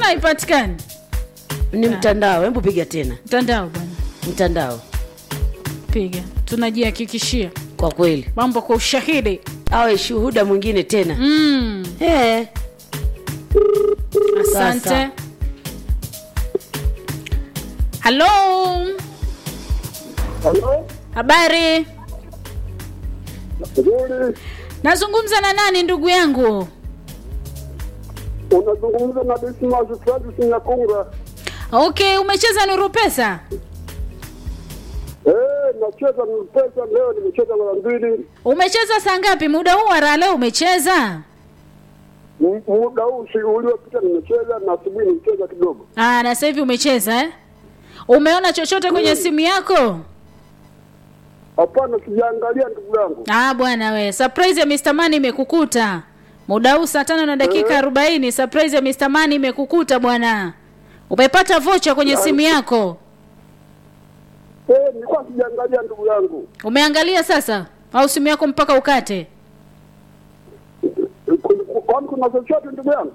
haipatikani ni mtandao hebu piga tena mtandao bwana mtandao piga tunajihakikishia kwa kweli mambo kwa ushahidi awe shuhuda mwingine tena mm. Eh, asante Sasa. halo Halo, habari nzuri. nazungumza na nani ndugu yangu Unazungumza na Dismas Francis Nyakunga. okay umecheza nuru pesa Eh, nacheza pesa leo, nimecheza mara mbili. umecheza saa ngapi muda huu wa raha leo umecheza M- Muda huu si uliopita nimecheza na asubuhi nimecheza kidogo. ah, na sasa hivi umecheza eh? umeona chochote kwenye simu yako Hapana, sijaangalia ndugu yangu. ah, bwana we surprise ya Mr. Money imekukuta muda huu saa tano na dakika arobaini surprise ya Mr. Money imekukuta bwana umepata vocha kwenye simu yako Eh, nilikuwa sijaangalia ndugu yangu. umeangalia sasa au simu yako mpaka ukate Kun- kun- Kwani kuna chochote ndugu yangu?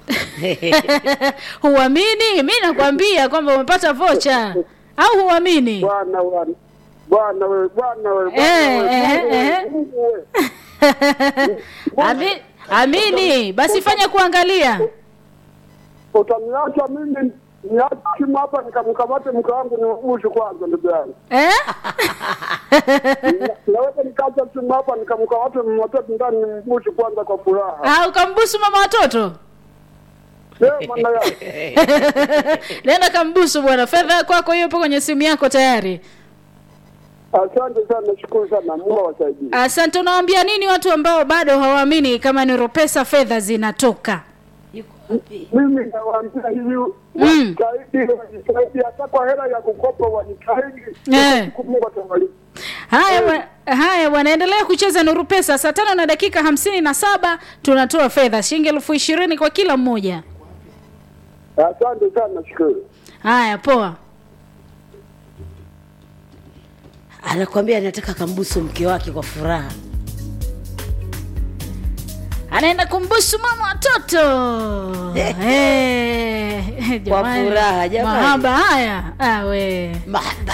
huamini mi nakwambia kwamba umepata vocha au huamini Bwana bwana. Bwana wewe, bwana wewe, bwana Eh, wewe, eh, Mungu wewe, eh. Mungu wewe. Ami, amini basi fanya kuangalia Utaniacha mimi niache simu hapa nikamkamate mke wangu niugushe kwanza ndugu yangu. eh? naweza nikacha simu hapa nikamkamate mtoto ndani nimgushe kwanza kwa furaha. Ah, ukambusu mama watoto Eh, maana yake. nenda kambusu bwana fedha kwako hiyo ipo kwenye simu yako tayari Asante sana, nashukuru sana. Mungu awasaidie. asante unawaambia nini watu ambao bado hawaamini kama ni ropesa fedha zinatoka yuko wapi? Mimi nawaambia hivi, Mm. wajitahidi, wajitahidi hata kwa hela ya kukopa wajitahidi. Eh. Siku Mungu atawalipa. haya bwa- haya bwana endelea kucheza nuru pesa saa tano na dakika hamsini na saba tunatoa fedha shilingi elfu ishirini kwa kila mmoja Asante sana, nashukuru. haya poa anakwambia anataka kambusu mke wake kwa furaha anaenda kumbusu mama watoto Eh, jamani. furaha, jamani. mahaba haya awe mahaba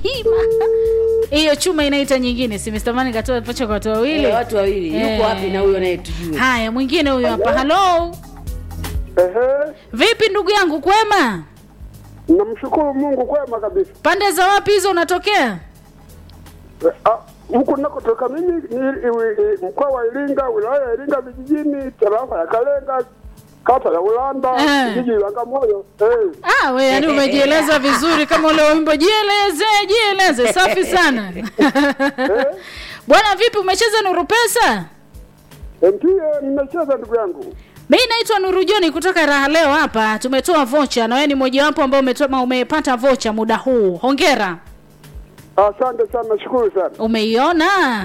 hiyo chuma inaita nyingine si Mr. Mani katoa pacha kwa watu wawili Eh, watu wawili yuko Eh. wapi na huyo anayetujua haya mwingine huyo hapa halo Ehe, vipi ndugu yangu kwema namshukuru Mungu kwema kabisa. pande za wapi hizo unatokea Eh, ah, Huku nakotoka mimi ni iwi- i- mkoa wa Iringa, wilaya ya Iringa vijijini, tarafa ya Kalenga, kata ya Ulanda, Eh. kijiji la Bagamoyo. Eh. ah, we yani umejieleza vizuri kama ule wimbo jieleze jieleze safi sana bwana vipi umecheza nuru pesa Ndiyo, nimecheza ndugu yangu. mi naitwa nuru joni kutoka raha leo hapa tumetoa vocha na wewe ni mojawapo ambao umetoa- umepata vocha muda huu hongera Asante sana, nashukuru sana. umeiona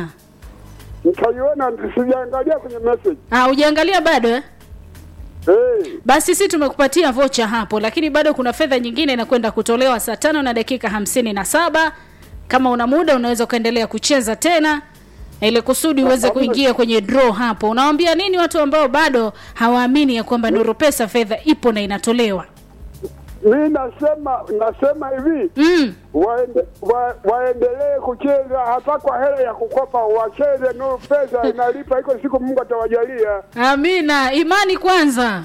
Nitaiona, sijaangalia kwenye message. ah, ujaangalia bado eh? Eh, basi si tumekupatia vocha hapo lakini bado kuna fedha nyingine inakwenda kutolewa saa tano na dakika hamsini na saba kama una muda unaweza ukaendelea kucheza tena ili kusudi uweze kuingia kwenye draw hapo unawambia nini watu ambao bado hawaamini ya kwamba nuru pesa fedha ipo na inatolewa mi nasema nasema hivi mm. waende, wa, waendelee kucheza hata kwa hela ya kukopa, wacheze nuru, pesa inalipa, iko siku Mungu atawajalia. amina imani kwanza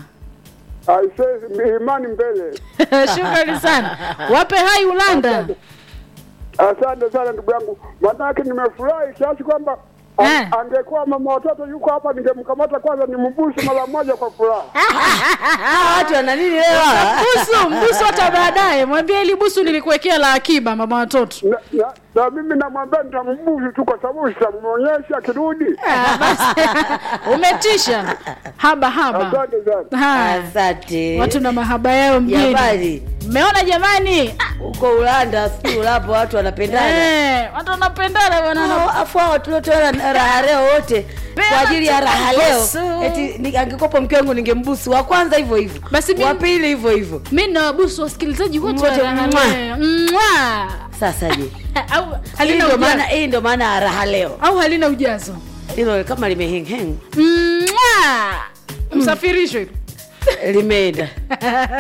Aisee, imani mbele. shukrani sana wape hai ulanda Asante sana ndugu yangu, manake nimefurahi kiasi kwamba a- Eh. angekuwa mama watoto yuko hapa, ningemkamata kwanza nimbusu mara moja kwa furaha. Ah, watu wana nini leo busu mbusu hata baadaye mwambie ili busu nilikuwekea la akiba mama watoto na, na, na mimi namwambia nitambusu tu, kwa sababu sitamwonyesha akirudi. Ah, basi umetisha haba haba Asante sana. haya asante watu na mahaba yao mjini jamani mmeona jamani huko ulanda sijui ulapo watu wanapendana Eh, watu wanapendana bwana Hao- afu hao tuliotoa raha leo wote Pea kwa ajili ya raha leo busu. eti ni- angekopa mke wangu ningembusu wa kwanza hivyo hivyo Basi mi- wa pili hivyo hivyo mi nawabusu wasikilizaji wote wa Wote, Raha mwa. Leo. Mwa. sasa je au hii halina ndio maana ujazo hii ndio maana ya raha leo au halina ujazo hilo kama limehengheng Mwa. msafirishwe limeenda